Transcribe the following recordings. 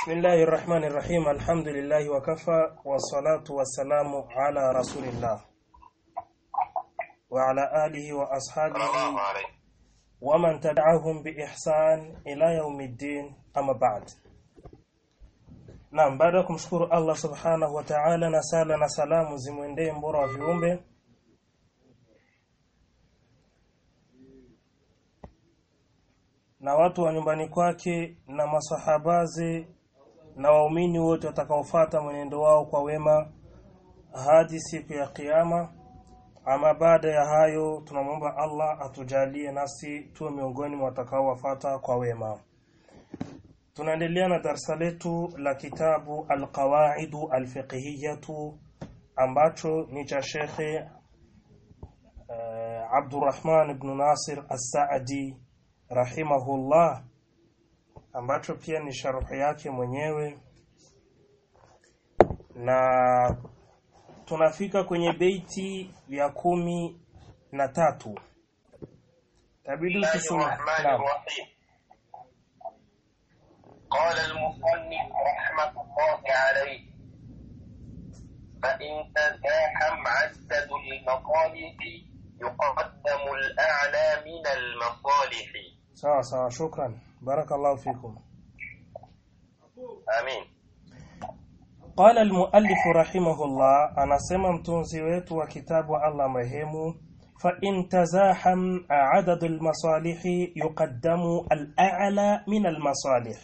بسم الله الرحمن الرحيم الحمد لله وكفى والصلاة والسلام على رسول الله وعلى آله وأصحابه الله عليه ومن تبعهم بإحسان إلى يوم الدين أما بعد Naam, baada ya kumshukuru Allah subhanahu wa ta'ala na sala na salamu zimwendee mbora wa viumbe na watu wa nyumbani kwake na masahabaze na waumini wote watakaofuata mwenendo wao kwa wema hadi siku ya kiyama. Ama baada ya hayo, tunamwomba Allah atujalie nasi tuwe miongoni mwa watakaowafuata kwa wema. Tunaendelea na darsa letu la kitabu Alqawaidu Alfiqhiyatu ambacho ni cha Shekhe uh, Abdurrahman ibn Nasir As-Saadi rahimahullah ambacho pia ni sharuhi yake mwenyewe na tunafika kwenye beiti ya kumi na tatu tabidi الله tusome الرحمن naam الرحيم قال المصنف رحمة الله عليه فإن تزاحم عدد المصالح يقدم الأعلى من المصالح sawa sawa shukran barakallahu fikum آمين قال المؤلف رحمه الله anasema mtunzi wetu wa kitabu Allah marehemu فإن تزاحم عدد المصالح يقدم الأعلى من المصالح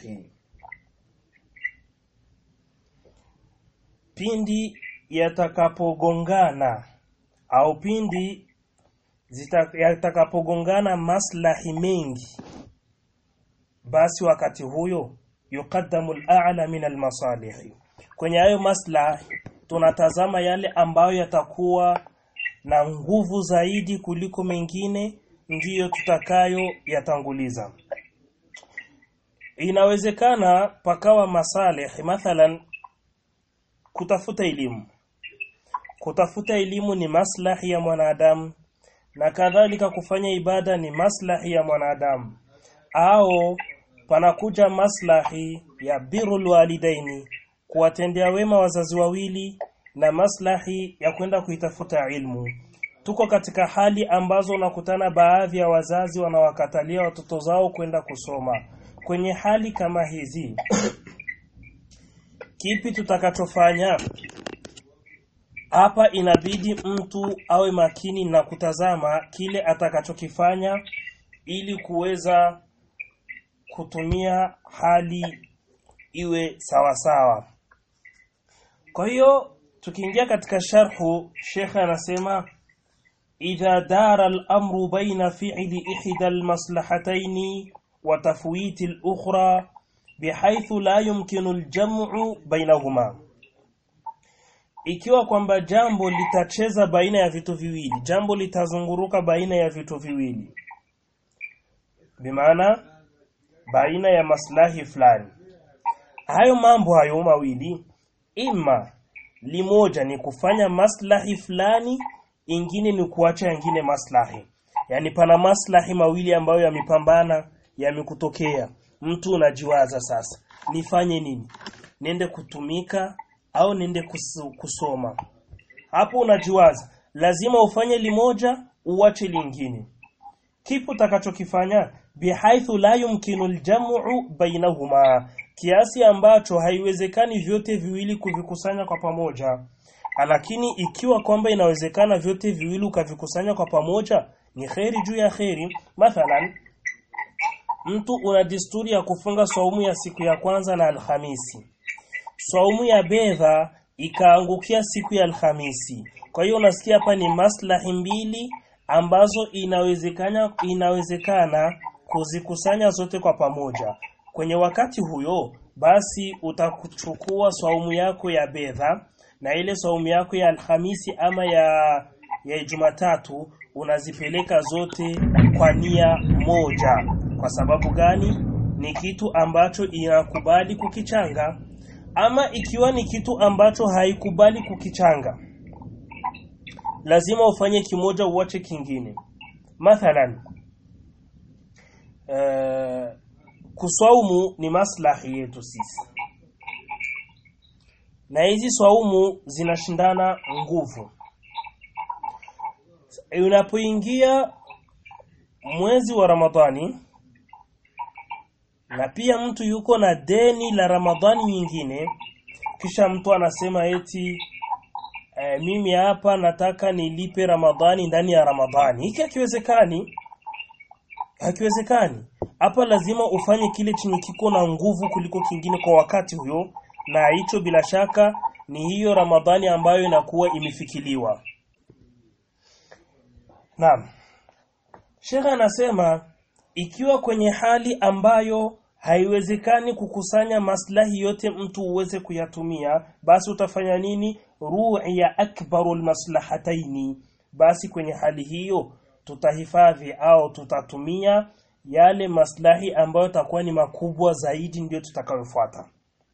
pindi yatakapogongana au pindi zita- yatakapogongana maslahi mengi basi wakati huyo yuqaddamu al-a'la min al-masalih kwenye hayo maslahi tunatazama yale ambayo yatakuwa na nguvu zaidi kuliko mengine ndiyo tutakayo yatanguliza inawezekana pakawa masalih mathalan kutafuta elimu kutafuta elimu ni maslahi ya mwanadamu na kadhalika kufanya ibada ni maslahi ya mwanadamu au panakuja maslahi ya birrul walidaini kuwatendea wema wazazi wawili na maslahi ya kwenda kuitafuta ilmu tuko katika hali ambazo unakutana baadhi ya wazazi wanawakatalia watoto zao kwenda kusoma kwenye hali kama hizi kipi tutakachofanya hapa inabidi mtu awe makini na kutazama kile atakachokifanya ili kuweza kutumia hali iwe sawa sawa. Kwa hiyo tukiingia katika sharhu, Sheikh anasema idha dara al-amru baina fi'li ihda al-maslahatayn wa tafwiti al-ukhra bihaythu la yumkinu al-jam'u bainahuma ikiwa kwamba jambo litacheza baina ya vitu viwili jambo litazunguruka baina ya vitu viwili bimaana baina ya maslahi fulani hayo mambo hayo mawili ima limoja ni kufanya maslahi fulani ingine ni kuacha yengine maslahi yani pana maslahi mawili ambayo yamepambana yamekutokea mtu unajiwaza sasa nifanye nini nende kutumika au nende kusu- kusoma hapo unajiwaza lazima ufanye limoja uache lingine kipi utakachokifanya bihaithu la yumkinu aljam'u bainahuma kiasi ambacho haiwezekani vyote viwili kuvikusanya kwa pamoja lakini ikiwa kwamba inawezekana vyote viwili ukavikusanya kwa pamoja ni kheri juu ya kheri mathalan mtu una desturi ya kufunga saumu ya siku ya kwanza na alhamisi saumu ya bedha ikaangukia siku ya Alhamisi. Kwa hiyo unasikia hapa ni maslahi mbili ambazo inawezekana inawezekana kuzikusanya zote kwa pamoja. Kwenye wakati huyo basi utakuchukua saumu yako ya bedha na ile saumu yako ya Alhamisi ama ya ya Jumatatu unazipeleka zote kwa nia moja. Kwa sababu gani? Ni kitu ambacho inakubali kukichanga ama ikiwa ni kitu ambacho haikubali kukichanga lazima ufanye kimoja uache kingine mathalan uh, kuswaumu ni maslahi yetu sisi na hizi swaumu zinashindana nguvu unapoingia mwezi wa Ramadhani na pia mtu yuko na deni la Ramadhani nyingine kisha mtu anasema eti e, mimi hapa nataka nilipe Ramadhani ndani ya Ramadhani hiki hakiwezekani hakiwezekani hapa lazima ufanye kile chenye kiko na nguvu kuliko kingine kwa wakati huyo na hicho bila shaka ni hiyo Ramadhani ambayo inakuwa imefikiliwa Naam Sheikh anasema ikiwa kwenye hali ambayo haiwezekani kukusanya maslahi yote mtu uweze kuyatumia basi utafanya nini ru'ya akbarul maslahataini basi kwenye hali hiyo tutahifadhi au tutatumia yale maslahi ambayo takuwa ni makubwa zaidi ndiyo tutakayofuata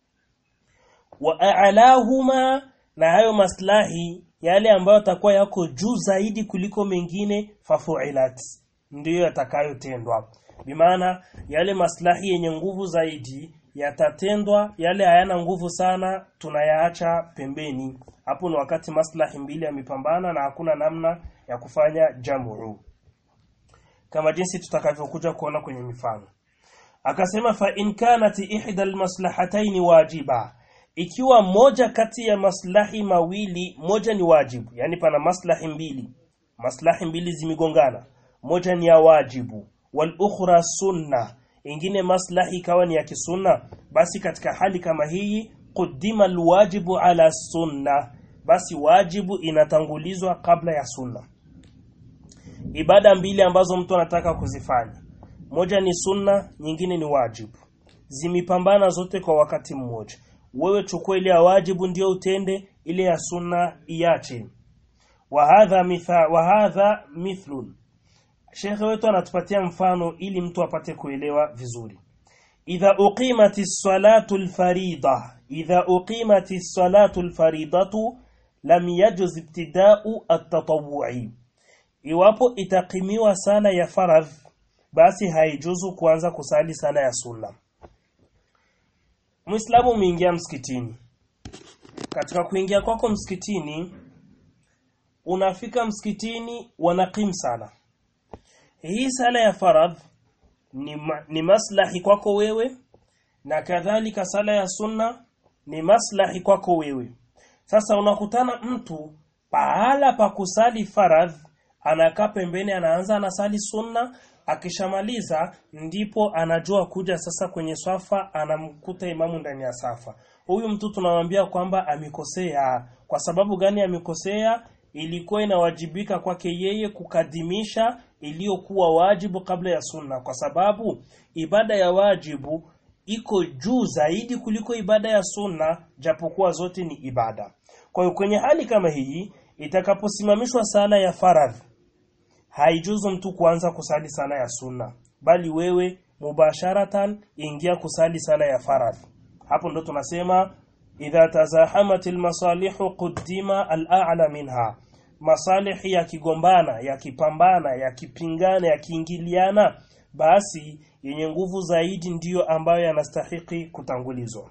wa a'lahuma na hayo maslahi yale ambayo takuwa yako juu zaidi kuliko mengine fafu'ilat ndiyo yatakayotendwa bimaana yale maslahi yenye nguvu zaidi yatatendwa yale hayana nguvu sana tunayaacha pembeni hapo ni wakati maslahi mbili yamepambana na hakuna namna ya kufanya jamu kama jinsi tutakavyokuja kuona kwenye mifano akasema fa in kanat ihda almaslahatayn wajiba ikiwa moja kati ya maslahi mawili moja ni wajibu yani pana maslahi mbili maslahi mbili zimigongana moja ni ya wajibu wal ukhra sunna ingine maslahi ikawa ni ya kisunna basi katika hali kama hii quddima alwajibu ala sunna basi wajibu inatangulizwa kabla ya sunna ibada mbili ambazo mtu anataka kuzifanya moja ni sunna nyingine ni wajibu zimipambana zote kwa wakati mmoja wewe chukua ile ya wajibu ndio utende ile ya sunna iache wa hadha mitha wa hadha mithlun Sheikh wetu anatupatia mfano ili mtu apate kuelewa vizuri idha uqimati salatu alfarida idha uqimati salatu alfaridatu lam yajuz ibtida'u at-tatawwu'i iwapo itakimiwa sala ya faradh basi haijuzu kuanza kusali sala ya sunna Muislamu umeingia msikitini katika kuingia kwako msikitini unafika msikitini wanakim sala hii sala ya faradh ni, ma, ni maslahi kwako wewe na kadhalika sala ya sunna ni maslahi kwako wewe sasa unakutana mtu pahala pa kusali faradh anakaa pembeni anaanza anasali sunna akishamaliza ndipo anajua kuja sasa kwenye swafa anamkuta imamu ndani ya safa huyu mtu tunamwambia kwamba amekosea kwa sababu gani amekosea ilikuwa inawajibika kwake yeye kukadimisha iliyokuwa wajibu kabla ya sunna kwa sababu ibada ya wajibu iko juu zaidi kuliko ibada ya sunna japokuwa zote ni ibada kwa hiyo kwenye hali kama hii itakaposimamishwa sala ya faradhi haijuzu mtu kuanza kusali sala ya sunna bali wewe mubasharatan ingia kusali sala ya faradhi hapo ndo tunasema idha tazahamatil masalihu quddima al-a'la minha masalihi yakigombana yakipambana yakipingana yakiingiliana basi yenye nguvu zaidi ndiyo ambayo yanastahiki kutangulizwa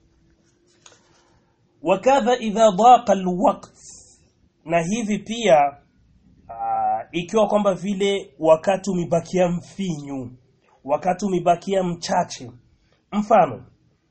wakadha idha daqa alwaqt na hivi pia uh, ikiwa kwamba vile wakati umebakia mfinyu wakati umebakia mchache mfano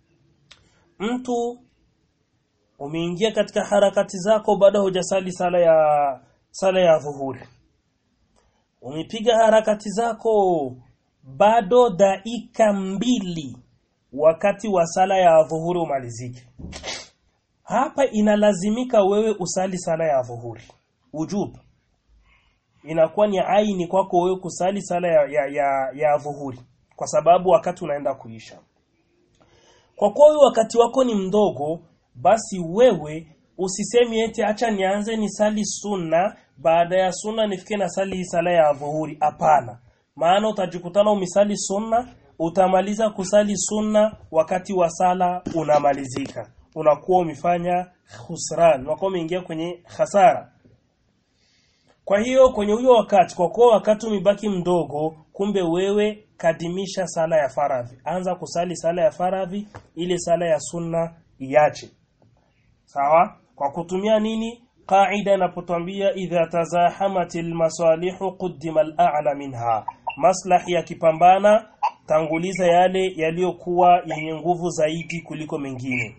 mtu umeingia katika harakati zako bado hujasali sala ya sala ya dhuhuri umepiga harakati zako bado dakika mbili wakati wa sala ya dhuhuri umalizike hapa inalazimika wewe usali sala ya dhuhuri ujub inakuwa ni aini kwako wewe kusali sala ya, ya, ya, ya dhuhuri kwa sababu wakati unaenda kuisha kwa kuwa wakati wako ni mdogo basi wewe usisemi eti acha nianze ni sali sunna baada ya sunna nifike na sali sala ya dhuhuri hapana maana utajikutana umisali sunna utamaliza kusali sunna wakati wa sala unamalizika unakuwa umefanya khusran unakuwa umeingia kwenye hasara kwa hiyo kwenye huyo wakati kwa kuwa wakati umebaki mdogo kumbe wewe kadimisha sala ya faradhi anza kusali sala ya faradhi ile sala ya sunna iache sawa kwa kutumia nini qaida inapotwambia idha tazahamatil masalihu quddima al-a'la minha maslahi yakipambana tanguliza yale yaliyokuwa yenye nguvu zaidi kuliko mengine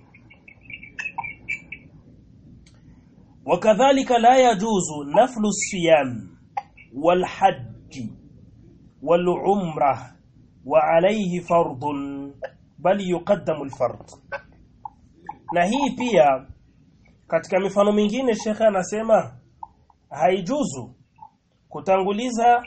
وكذلك لا يجوز نفل الصيام والحج والعمرة وعليه فرض بل يقدم الفرض na hii pia katika mifano mingine shekhe anasema haijuzu kutanguliza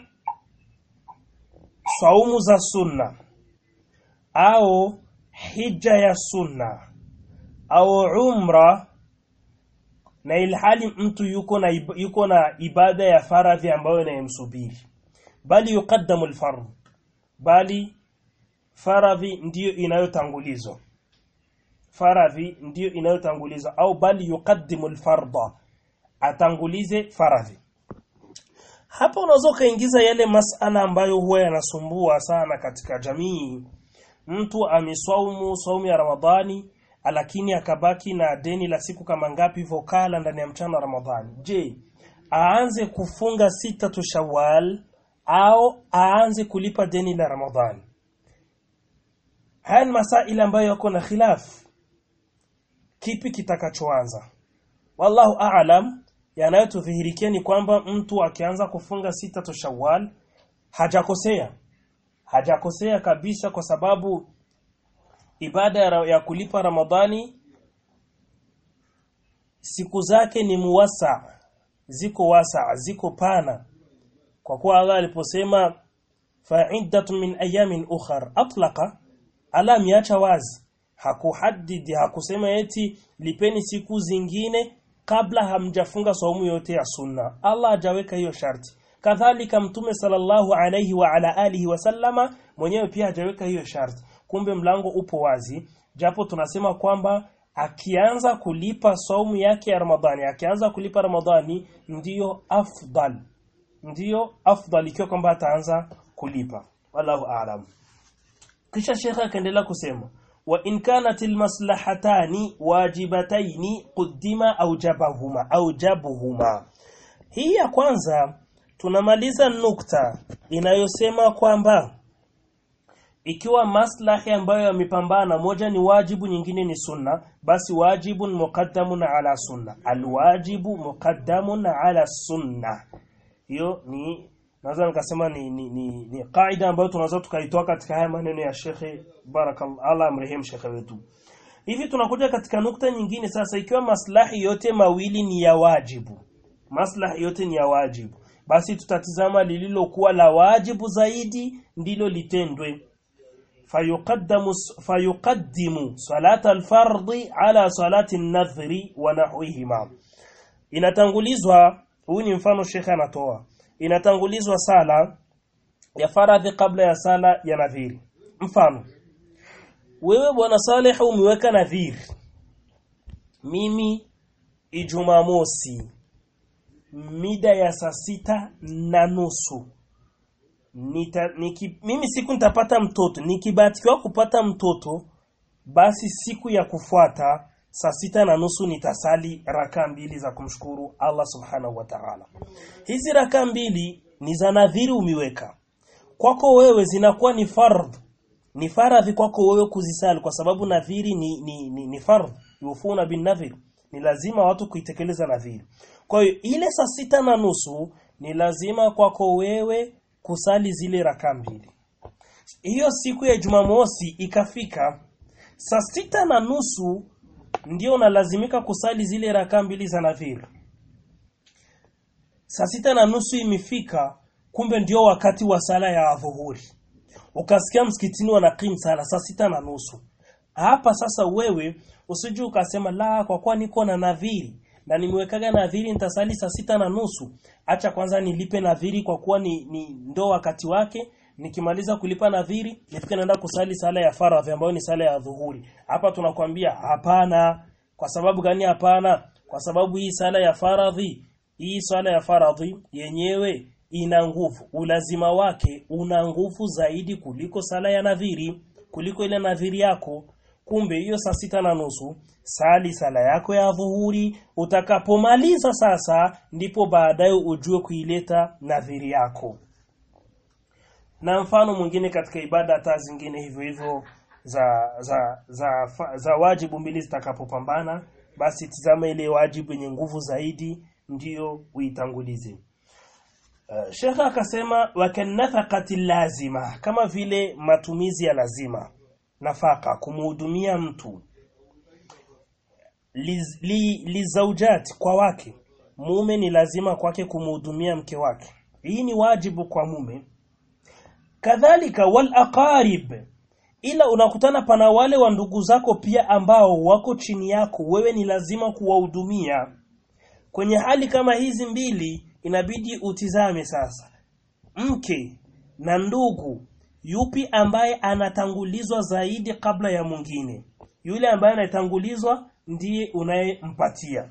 saumu za sunna au hija ya sunna au umra na ilhali mtu yuko na ib- yuko na ibada ya faradhi ambayo inayemsubiri bali yuqaddamu alfard bali faradhi ndiyo inayotangulizwa faradhi ndiyo inayotangulizwa au bali yuqaddimu alfarda atangulize faradhi hapa unaweza ukaingiza yale masala ambayo huwa yanasumbua sana katika jamii mtu ameswaumu saumu ya ramadhani lakini akabaki na deni la siku kama ngapi hivyo kala ndani ya mchana wa ramadhani je aanze kufunga sita tu shawal au aanze kulipa deni la ramadhani haya ni masaili ambayo yako na khilaf kipi kitakachoanza wallahu a'lam yanayotudhihirikia ni kwamba mtu akianza kufunga sita tu shawal hajakosea hajakosea kabisa kwa sababu ibada ya, ra- ya kulipa ramadhani siku zake ni muwasa ziko wasa ziko pana kwa kuwa Allah aliposema fa'iddatun min ayamin ukhar atlaqa ala miacha wazi hakuhadidi hakusema eti lipeni siku zingine kabla hamjafunga saumu yote ya sunna Allah hajaweka hiyo sharti kadhalika mtume sallallahu alayhi wa ala alihi wasallama mwenyewe pia hajaweka hiyo sharti kumbe mlango upo wazi japo tunasema kwamba akianza kulipa saumu yake ya Ramadhani akianza kulipa Ramadhani ndiyo afdal ndiyo afdal ikiwa kwamba ataanza kulipa wallahu a'lam kisha shekha akaendelea kusema wa in kanatil maslahatani wajibataini quddima aujabahuma aujabuhuma hii ya kwanza tunamaliza nukta inayosema kwamba ikiwa maslahi ambayo yamepambana moja ni wajibu nyingine ni sunna basi wajibun muqaddamun ala sunna alwajibu muqaddamun ala sunna hiyo ni naweza nikasema ni ni, ni, ni kaida ambayo tunaweza tukaitoa katika haya maneno ya Shekhe barakallahu Allah amrehemu Shekhe wetu hivi tunakuja katika nukta nyingine sasa ikiwa maslahi yote mawili ni ya wajibu maslahi yote ni ya wajibu basi tutatizama lililokuwa la wajibu zaidi ndilo litendwe فيقدم فيقدم صلاة الفرض على صلاة النذر ونحوهما inatangulizwa huu ni mfano shekhe anatoa inatangulizwa sala ya faradhi kabla ya sala ya nadhiri mfano wewe bwana Saleh umeweka nadhiri mimi Ijumaa mosi mida ya saa sita na nusu nita, niki, mimi siku nitapata mtoto nikibatikiwa kupata mtoto basi siku ya kufuata saa sita na nusu nitasali raka mbili za kumshukuru Allah subhanahu wa ta'ala hizi raka mbili ni za nadhiri umiweka kwako wewe zinakuwa ni fardh ni faradhi kwako wewe kuzisali kwa sababu nadhiri ni ni, ni, ni fardh yufuna bin nadhir ni lazima watu kuitekeleza nadhiri kwa hiyo ile saa sita na nusu ni lazima kwako wewe kusali zile raka mbili hiyo siku ya Jumamosi ikafika saa sita na nusu ndio unalazimika kusali zile raka mbili za nadhiri saa sita na nusu imefika kumbe ndio wakati wa sala ya dhuhuri ukasikia msikitini wanakim sala saa sita na nusu hapa sasa wewe usije ukasema la kwa kuwa niko na nadhiri na nimewekaga nadhiri nitasali saa sita na nusu acha kwanza nilipe nadhiri kwa kuwa ni, ni ndo wakati wake nikimaliza kulipa nadhiri nifike naenda kusali sala ya faradhi ambayo ni sala ya dhuhuri hapa tunakwambia hapana kwa sababu gani hapana kwa sababu hii sala ya faradhi hii sala ya faradhi yenyewe ina nguvu ulazima wake una nguvu zaidi kuliko sala ya nadhiri kuliko ile nadhiri yako kumbe hiyo saa sita na nusu sali sala yako ya dhuhuri utakapomaliza sasa ndipo baadaye ujue kuileta nadhiri yako na mfano mwingine katika ibada hata zingine hivyo hivyo za za za, za, za wajibu mbili zitakapopambana basi tizama ile wajibu yenye nguvu zaidi ndiyo uitangulize Uh, Sheikh akasema wakanafaqati lazima kama vile matumizi ya lazima nafaka kumhudumia mtu liz- li, lizaujat kwa wake mume ni lazima kwake kumhudumia mke wake hii ni wajibu kwa mume kadhalika wal aqarib ila unakutana pana wale wa ndugu zako pia ambao wako chini yako wewe ni lazima kuwahudumia kwenye hali kama hizi mbili inabidi utizame sasa mke na ndugu yupi ambaye anatangulizwa zaidi kabla ya mwingine yule ambaye anatangulizwa ndiye unayempatia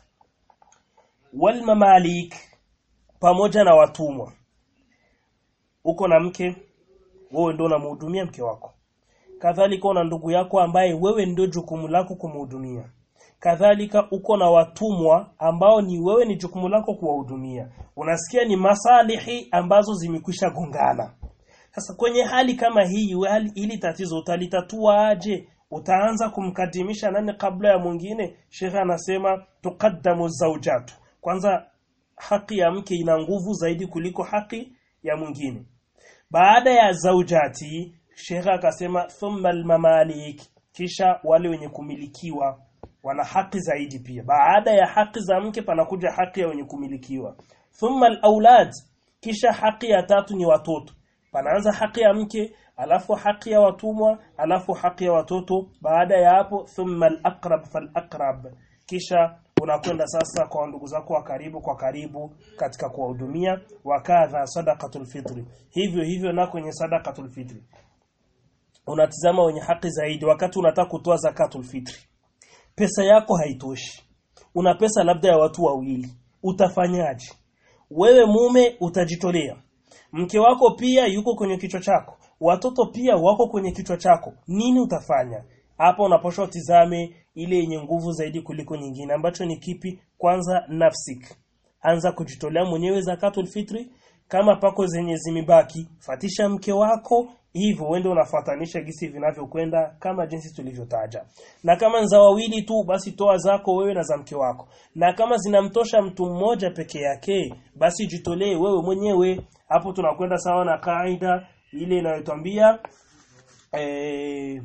wal mamalik pamoja na watumwa uko na mke wewe ndio unamhudumia mke wako kadhalika una ndugu yako ambaye wewe ndio jukumu lako kumhudumia kadhalika uko na watumwa ambao ni wewe ni jukumu lako kuwahudumia unasikia ni masalihi ambazo zimekwisha gongana sasa kwenye hali kama hii we hali ili tatizo utalitatua aje utaanza kumkadimisha nani kabla ya mwingine shekhe anasema tuqaddamu zawjatu kwanza haki ya mke ina nguvu zaidi kuliko haki ya mwingine baada ya zaujati shekhe akasema thumma almamalik kisha wale wenye kumilikiwa wana haki zaidi pia baada ya haki za mke panakuja haki ya wenye kumilikiwa thumma alaulad kisha haki ya tatu ni watoto panaanza haki ya mke alafu haki ya watumwa alafu haki ya watoto baada ya hapo thumma alaqrab falaqrab kisha unakwenda sasa kwa ndugu zako wa karibu kwa karibu katika kuwahudumia wakadha sadaqatul fitri hivyo hivyo na kwenye sadaqatul fitri unatizama wenye haki zaidi wakati unataka kutoa zakatul fitri pesa yako haitoshi una pesa labda ya watu wawili utafanyaje wewe mume utajitolea mke wako pia yuko kwenye kichwa chako watoto pia wako kwenye kichwa chako nini utafanya hapa unapaswa utizame ile yenye nguvu zaidi kuliko nyingine ambacho ni kipi kwanza nafsik anza kujitolea mwenyewe zakatul fitri kama pako zenye zimebaki fatisha mke wako hivyo uende unafuatanisha gisi vinavyokwenda kama jinsi tulivyotaja na kama za wawili tu basi toa zako wewe na za mke wako na kama zinamtosha mtu mmoja peke yake basi jitolee wewe mwenyewe hapo tunakwenda sawa na kaida ile inayotwambia eh,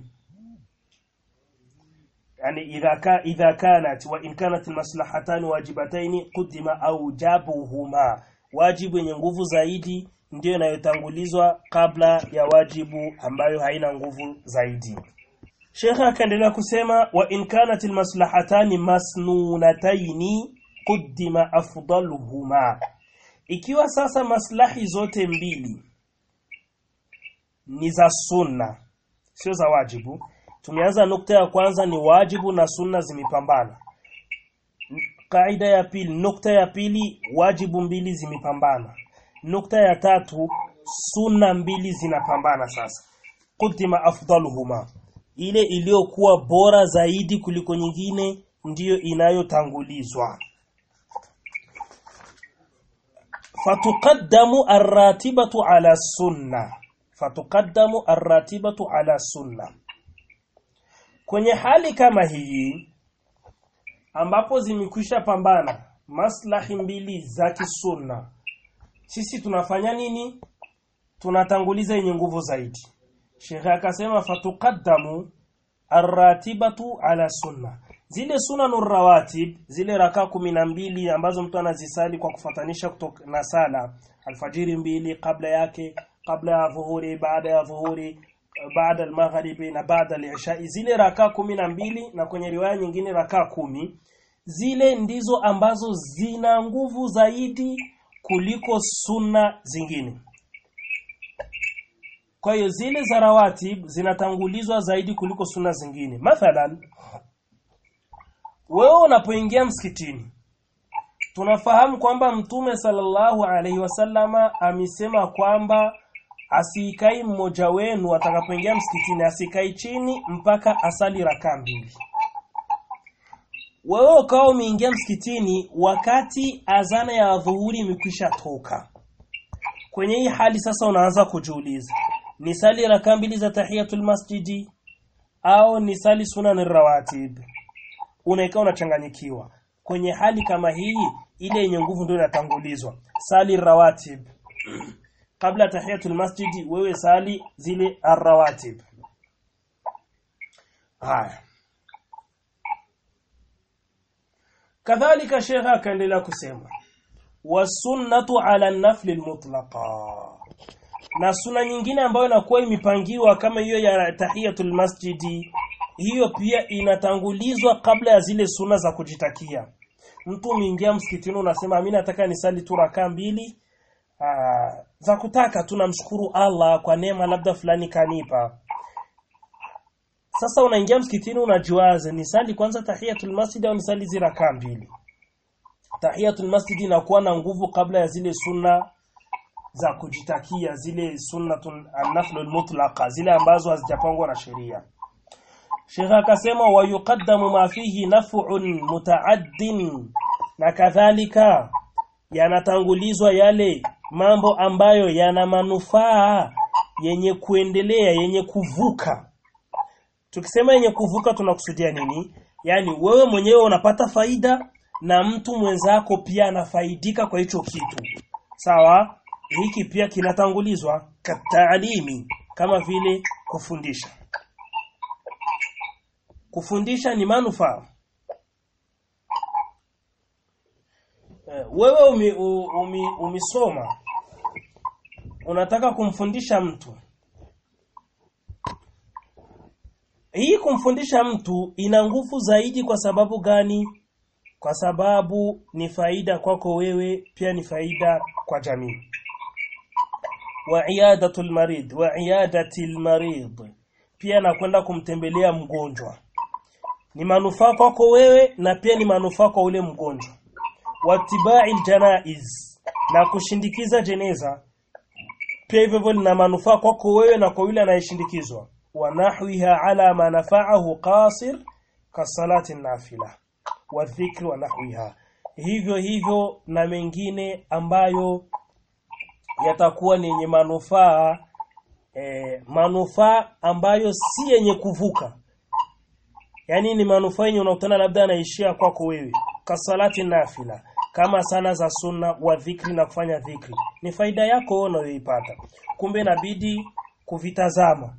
يعني إذا كان إذا كانت وإن كانت المصلحتان واجبتين قدم أوجبهما wajibu yenye nguvu zaidi ndiyo inayotangulizwa kabla ya wajibu ambayo haina nguvu zaidi Shekha akaendelea kusema wa in kanat almaslahatani masnunataini quddima afdaluhuma ikiwa sasa maslahi zote mbili ni za sunna sio za wajibu tumeanza nukta ya kwanza ni wajibu na sunna zimepambana kaida ya pili nukta ya pili wajibu mbili zimepambana nukta ya tatu sunna mbili zinapambana sasa kutima afdaluhuma ile iliyokuwa bora zaidi kuliko nyingine ndiyo inayotangulizwa fatuqaddamu arratibatu ala sunna fatuqaddamu arratibatu ala sunna kwenye hali kama hii ambapo zimekwisha pambana maslahi mbili za kisunna sisi tunafanya nini tunatanguliza yenye nguvu zaidi Sheikh akasema fatuqaddamu arratibatu ala sunna zile sunanur rawatib zile raka mbili ambazo mtu anazisali kwa kufatanisha kutoka na sala alfajiri mbili kabla yake kabla ya dhuhuri baada ya dhuhuri baada al-maghribi na baada al-isha zile raka kumi na mbili na kwenye riwaya nyingine raka kumi zile ndizo ambazo zina nguvu zaidi kuliko sunna zingine kwa hiyo zile za rawatib zinatangulizwa zaidi kuliko sunna zingine mathalan wewe unapoingia msikitini tunafahamu kwamba mtume sallallahu alaihi wasallama amesema kwamba asikai mmoja wenu atakapoingia msikitini asikai chini mpaka asali rakaa mbili wewe ukawa umeingia msikitini wakati azana ya dhuhuri imekwisha toka kwenye hii hali sasa unaanza kujiuliza ni sali rakaa mbili za tahiyatul masjidi au ni sali sunan rawatib unaika unachanganyikiwa kwenye hali kama hii ile yenye nguvu ndio inatangulizwa sali rawatib kabla tahiyatul masjidi wewe sali zile arrawatib haya kadhalika shekha akaendelea kusema wasunnatu ala nafli almutlaqa na suna nyingine ambayo inakuwa imepangiwa kama hiyo ya tahiyatul masjidi hiyo pia inatangulizwa kabla ya zile suna za kujitakia mtu umeingia msikitini unasema mimi nataka nisali tu rakaa mbili aa, za kutaka tunamshukuru Allah kwa neema labda fulani kanipa sasa unaingia msikitini unajiwaza nisali kwanza tahiyatul masjid au nisali zile rakaa mbili tahiyatul masjid inakuwa na nguvu kabla ya zile sunna za kujitakia zile sunnatun an-naflul mutlaqa zile ambazo hazijapangwa na sheria Sheikh akasema wa yuqaddamu ma fihi naf'un muta'addin na kadhalika yanatangulizwa yale mambo ambayo yana manufaa yenye kuendelea yenye kuvuka tukisema yenye kuvuka tunakusudia nini yani wewe mwenyewe unapata faida na mtu mwenzako pia anafaidika kwa hicho kitu sawa hiki pia kinatangulizwa kataalimi kama vile kufundisha kufundisha ni manufaa Eh, wewe umi, u- umi, umisoma unataka kumfundisha mtu hii kumfundisha mtu ina nguvu zaidi kwa sababu gani kwa sababu ni faida kwako wewe pia ni faida kwa jamii wa iyadatul marid wa iyadatil marid pia nakwenda kumtembelea mgonjwa ni manufaa kwako wewe na pia ni manufaa kwa ule mgonjwa watibai janaiz na kushindikiza jeneza pia hivyo hivyo lina manufaa kwako wewe na kwa yule anayeshindikizwa wa nahwiha ala ma nafa'ahu qasir kasalati nafila wa dhikri wa nahwiha hivyo hivyo na mengine ambayo yatakuwa ni yenye manufaa eh, manufaa ambayo si yenye kuvuka yani ni manufaa yenye unakutana labda anaishia kwako wewe kasalati nafila kama sana za sunna wa dhikri na kufanya dhikri ni faida yako wewe unayoipata kumbe inabidi kuvitazama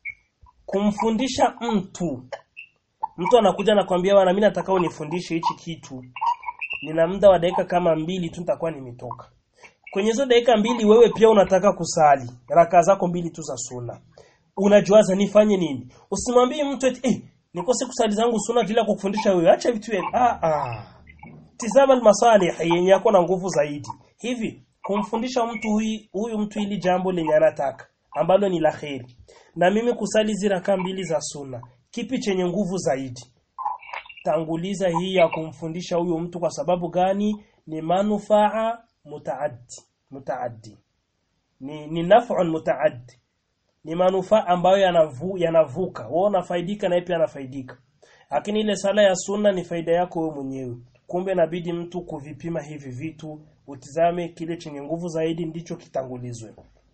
kumfundisha mtu mtu anakuja na kwambia bwana mimi nataka unifundishe hichi kitu nina muda wa dakika kama mbili tu nitakuwa nimetoka kwenye hizo dakika mbili wewe pia unataka kusali raka zako mbili tu za sunna unajuaza nifanye nini usimwambie mtu eti eh nikose kusali zangu sunna bila kukufundisha wewe acha vitu hivi ah ah tizama almasalih yenye yako na nguvu zaidi hivi kumfundisha mtu huyu, huyu mtu ili jambo lenye anataka ambalo ni la kheri na mimi kusali ziraka mbili za sunna kipi chenye nguvu zaidi tanguliza hii ya kumfundisha huyo mtu kwa sababu gani ni manufaa mutaaddi mutaaddi ni, ni naf'un mutaaddi ni manufaa ambayo yanavu, yanavuka wewe unafaidika na yeye pia anafaidika lakini ile sala ya sunna ni faida yako wewe mwenyewe kumbe inabidi mtu kuvipima hivi vitu utizame kile chenye nguvu zaidi ndicho kitangulizwe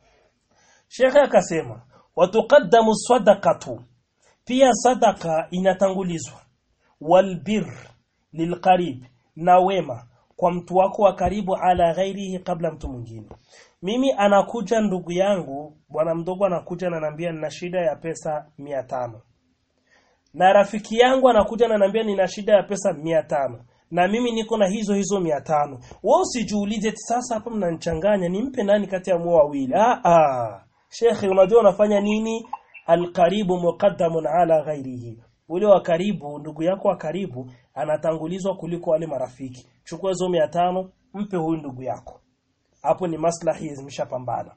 Shekhe akasema watuqaddamu sadaqatu pia sadaka inatangulizwa walbir lilqarib na wema kwa mtu wako wa karibu ala ghairihi kabla mtu mwingine mimi anakuja ndugu yangu bwana mdogo anakuja ananiambia nina shida ya pesa mia tano na rafiki yangu anakuja ananiambia nina shida ya pesa mia tano na mimi niko na hizo hizo mia tano wewe usijiulize eti sasa hapa mnanichanganya nimpe nani kati ya mwa wawili ah ah shekhe unajua unafanya nini alqaribu muqaddamun ala ghairihi ule wa karibu ndugu yako wa karibu anatangulizwa kuliko wale marafiki chukua hizo mia tano mpe huyu ndugu yako hapo ni maslahi zimeshapambana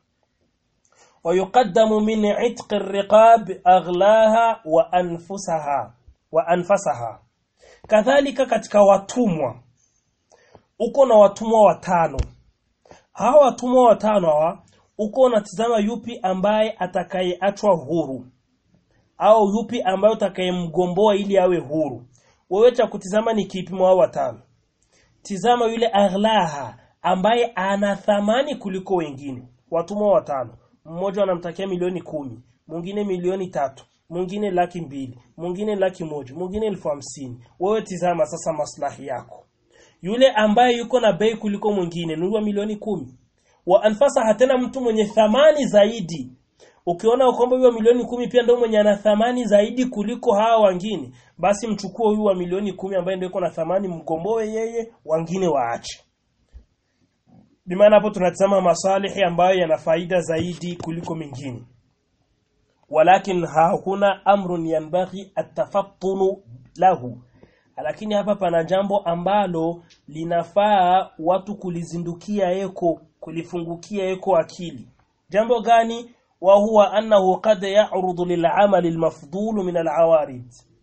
ويقدم من عتق الرقاب أغلاها وأنفسها وأنفسها kadhalika katika watumwa uko na watumwa watano hawa watumwa watano hawa uko unatizama yupi ambaye atakayeachwa huru au yupi ambaye utakayemgomboa ili awe huru wewe cha kutizama ni kipimo hao watano tizama yule aghlaha ambaye ana thamani kuliko wengine watumwa watano mmoja anamtakia milioni kumi mwingine milioni tatu mwingine laki mbili mwingine laki moja mwingine elfu hamsini wewe tizama sasa maslahi yako yule ambaye yuko na bei kuliko mwingine nunua milioni kumi wa anfasa hatena mtu mwenye thamani zaidi ukiona kwamba huyo milioni kumi pia ndio mwenye ana thamani zaidi kuliko hawa wengine basi mchukue huyu wa milioni kumi ambaye ndio yuko na thamani mgomboe yeye wengine waache bimaana hapo tunatazama masalihi ambayo yana faida zaidi kuliko mengine walakin hakuna amrun yanbaghi atafattunu lahu lakini hapa pana jambo ambalo linafaa watu kulizindukia eko kulifungukia eko akili jambo gani wa huwa annahu qad ya'rudu lil'amal al-mafdul min al-awarid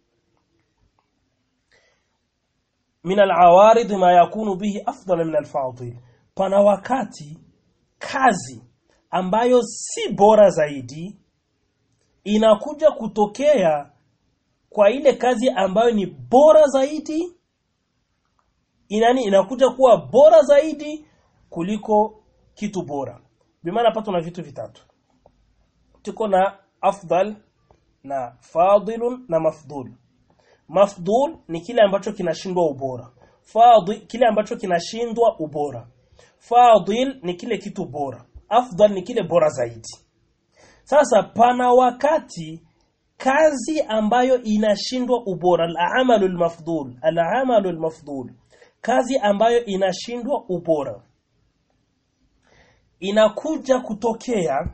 min al-awarid ma yakunu bihi afdal min al-fadil pana wakati kazi ambayo si bora zaidi inakuja kutokea kwa ile kazi ambayo ni bora zaidi inani inakuja kuwa bora zaidi kuliko kitu bora bimaana hapa tuna vitu vitatu tuko na afdal na fadilun na mafdul mafdul ni kile ambacho kinashindwa ubora fadil kile ambacho kinashindwa ubora fadil ni kile kitu bora afdal ni kile bora zaidi sasa pana wakati kazi ambayo inashindwa ubora al-amalu al-mafdul al-amalu al-mafdul kazi ambayo inashindwa ubora inakuja kutokea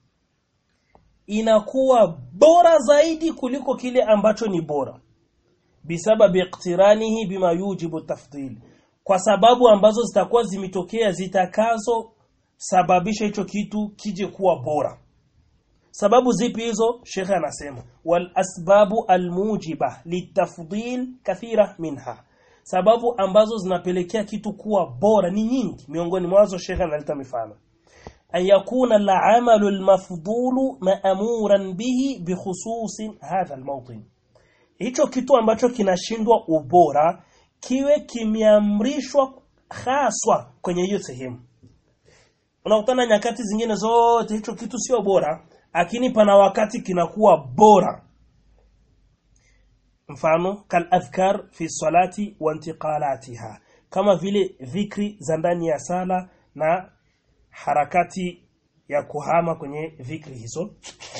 inakuwa bora zaidi kuliko kile ambacho ni bora bisababi iqtiranihi bima yujibu tafdil kwa sababu ambazo zitakuwa zimetokea zitakazo sababisha hicho kitu kije kuwa bora sababu zipi hizo shekhe anasema wal asbabu almujiba litafdil kathira minha sababu ambazo zinapelekea kitu kuwa bora ni nyingi miongoni mwazo shekhe analeta mifano an yakuna al-amalu al-mafdulu ma'muran bihi bikhususin hadha al-mawtin hicho kitu ambacho kinashindwa ubora kiwe kimeamrishwa haswa kwenye hiyo sehemu unakutana nyakati zingine zote hicho kitu sio bora lakini pana wakati kinakuwa bora mfano kal adhkar fi salati wa intiqalatiha kama vile dhikri za ndani ya sala na harakati ya kuhama kwenye dhikri hizo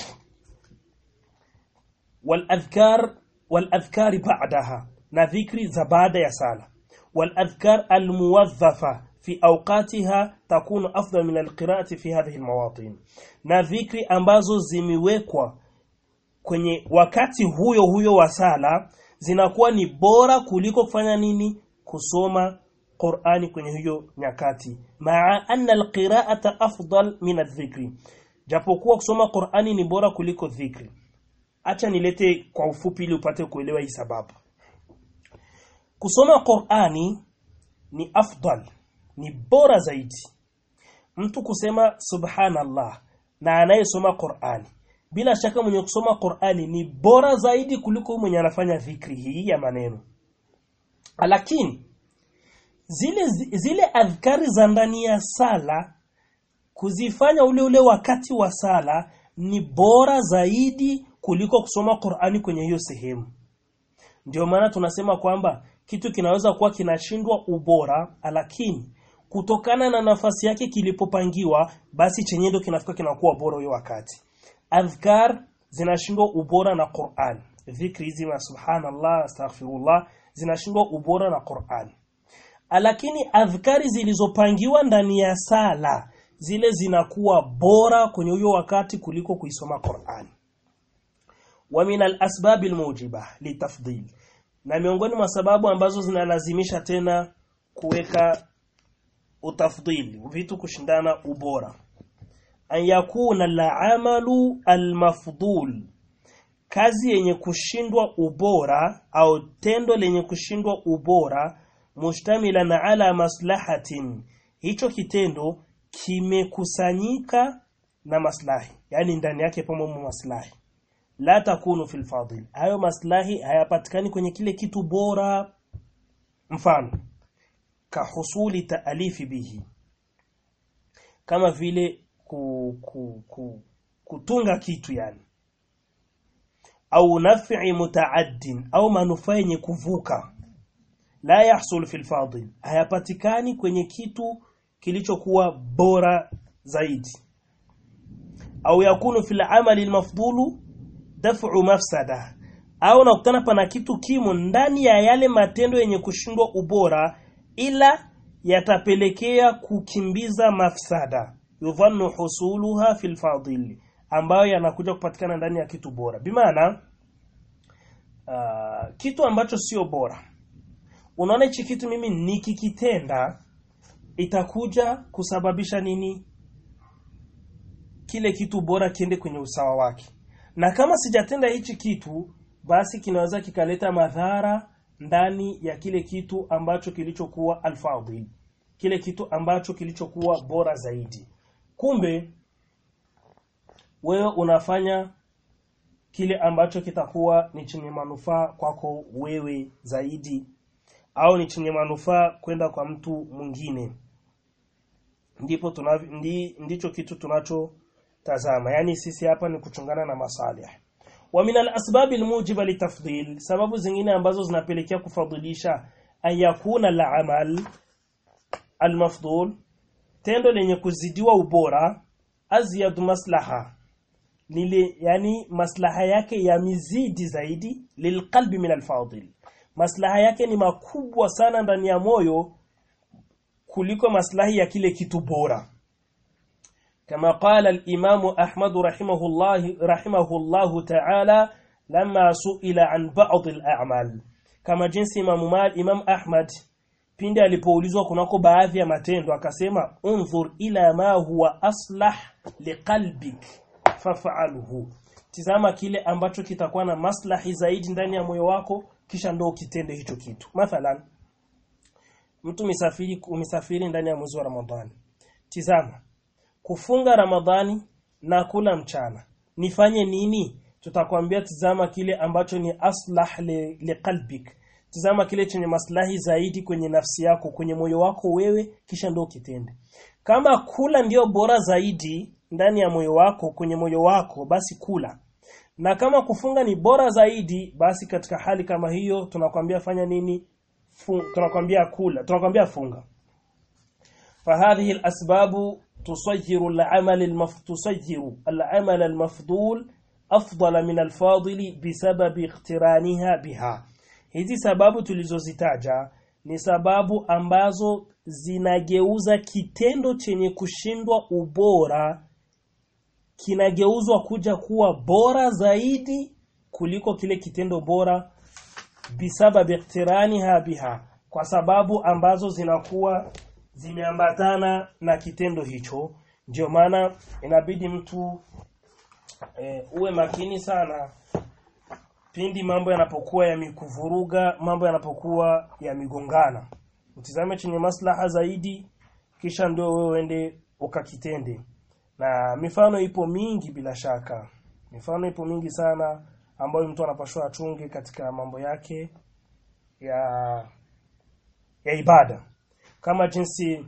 wal adhkar wal adhkar ba'daha na dhikri za baada ya sala wal adhkar al muwadhafa في أوقاتها تكون أفضل من القراءة في هذه المواطن na dhikri ambazo zimewekwa kwenye wakati huyo huyo wa sala zinakuwa ni bora kuliko kufanya nini kusoma Qur'ani kwenye hiyo nyakati maa anna alqira'ata afdal min adh-dhikri japokuwa kusoma Qur'ani ni bora kuliko dhikri acha nilete kwa ufupi ili upate kuelewa hii sababu kusoma Qur'ani ni afdal ni bora zaidi mtu kusema subhanallah na anayesoma Qur'ani bila shaka mwenye kusoma Qur'ani ni bora zaidi kuliko mwenye anafanya dhikri hii ya maneno lakini zile zile adhkari za ndani ya sala kuzifanya ule ule wakati wa sala ni bora zaidi kuliko kusoma Qur'ani kwenye hiyo sehemu ndio maana tunasema kwamba kitu kinaweza kuwa kinashindwa ubora lakini kutokana na nafasi yake kilipopangiwa basi chenye ndio kinafika kinakuwa bora hiyo wakati adhkar zinashindwa ubora na Qur'an dhikri hizi ma subhanallah astaghfirullah zinashindwa ubora na Qur'an lakini adhkari zilizopangiwa ndani ya sala zile zinakuwa bora kwenye huyo wakati kuliko kuisoma Qur'an wa min al-asbab al-mujiba litafdil na miongoni mwa sababu ambazo zinalazimisha tena kuweka utafdili vitu kushindana ubora an yakuna al-amalu al-mafdul kazi yenye kushindwa ubora au tendo lenye kushindwa ubora mushtamilan ala maslahatin hicho kitendo kimekusanyika na maslahi yani ndani yake pamo maslahi la takunu fil fadil hayo maslahi hayapatikani kwenye kile kitu bora mfano kahusuli taalifi bihi kama vile ku, ku, ku, kutunga kitu yani au naf'i mutaaddin au manufaa yenye kuvuka la yahsul fil fadil hayapatikani kwenye kitu kilichokuwa bora zaidi au yakunu fil amali almafdulu daf'u mafsada au nakutana pana kitu kimo ndani ya yale matendo yenye kushindwa ubora ila yatapelekea kukimbiza mafsada yudhannu husuluha fil fadil ambayo yanakuja kupatikana ndani ya kitu bora bimaana uh, kitu ambacho sio bora unaona hichi kitu mimi nikikitenda itakuja kusababisha nini kile kitu bora kiende kwenye usawa wake na kama sijatenda hichi kitu basi kinaweza kikaleta madhara ndani ya kile kitu ambacho kilichokuwa alfadhil kile kitu ambacho kilichokuwa bora zaidi kumbe wewe unafanya kile ambacho kitakuwa ni chenye manufaa kwako wewe zaidi au ni chenye manufaa kwenda kwa mtu mwingine ndipo tunavi, ndi, ndicho kitu tunachotazama yani sisi hapa ni kuchungana na masalih wa min al-asbab al-mujiba litafdil sababu zingine ambazo zinapelekea kufadhilisha ayakuna al-amal al-mafdul tendo lenye kuzidiwa ubora azyad maslaha lile yani maslaha yake yamizidi zaidi lilqalbi min al-fadil maslaha yake ni makubwa sana ndani ya moyo kuliko maslahi ya kile kitu bora كما قال الإمام أحمد رحمه الله رحمه الله تعالى لما سئل عن بعض الأعمال كما جنس إمام مال إمام أحمد pindi alipoulizwa kunako baadhi ya matendo akasema unzur ila ma huwa aslah liqalbik faf'alhu tizama kile ambacho kitakuwa na maslahi zaidi ndani ya moyo wako kisha ndo kitende hicho kitu mathalan mtu misafiri umesafiri ndani ya mwezi wa Ramadhani tizama kufunga Ramadhani na kula mchana nifanye nini tutakwambia tizama kile ambacho ni aslah liqalbik li tizama kile chenye maslahi zaidi kwenye nafsi yako kwenye moyo wako wewe kisha ndio kitende kama kula ndio bora zaidi ndani ya moyo wako kwenye moyo wako basi kula na kama kufunga ni bora zaidi basi katika hali kama hiyo tunakwambia fanya nini Fun, tunakwambia kula tunakwambia funga فهذه الأسباب تصير العمل المف... تصير العمل المفضول أفضل من الفاضل بسبب اقترانها بها hizi sababu tulizozitaja ni sababu ambazo zinageuza kitendo chenye kushindwa ubora kinageuzwa kuja kuwa bora zaidi kuliko kile kitendo bora bisababi iktiraniha biha kwa sababu ambazo zinakuwa zimeambatana na kitendo hicho ndio maana inabidi mtu e, uwe makini sana pindi mambo yanapokuwa yamikuvuruga mambo yanapokuwa yamigongana utizame chenye maslaha zaidi kisha ndio wewe uende ukakitende na mifano ipo mingi bila shaka mifano ipo mingi sana ambayo mtu anapashwa achunge katika mambo yake ya ya ibada kama jinsi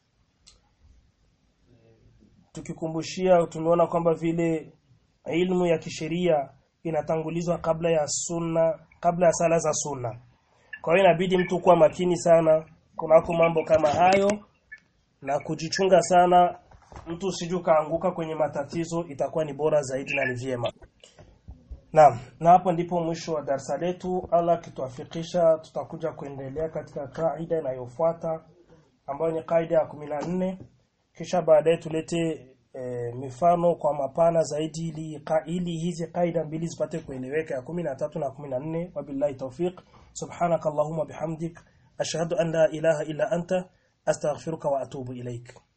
tukikumbushia tumeona kwamba vile ilmu ya kisheria inatangulizwa kabla ya sunna kabla ya sala za sunna kwa hiyo inabidi mtu kuwa makini sana kunako mambo kama hayo na kujichunga sana mtu usiju kaanguka kwenye matatizo itakuwa ni bora zaidi na ni vyema Naam, na hapo ndipo mwisho wa darasa letu. Allah kituafikisha tutakuja kuendelea katika kaida inayofuata ambayo ni kaida ya 14 kisha baadaye tulete e, mifano kwa mapana zaidi ili ili hizi kaida mbili zipate kueleweka ya 13 na 14 wabillahi tawfiq subhanakallahumma bihamdik ashhadu an la ilaha illa anta astaghfiruka wa atubu ilaik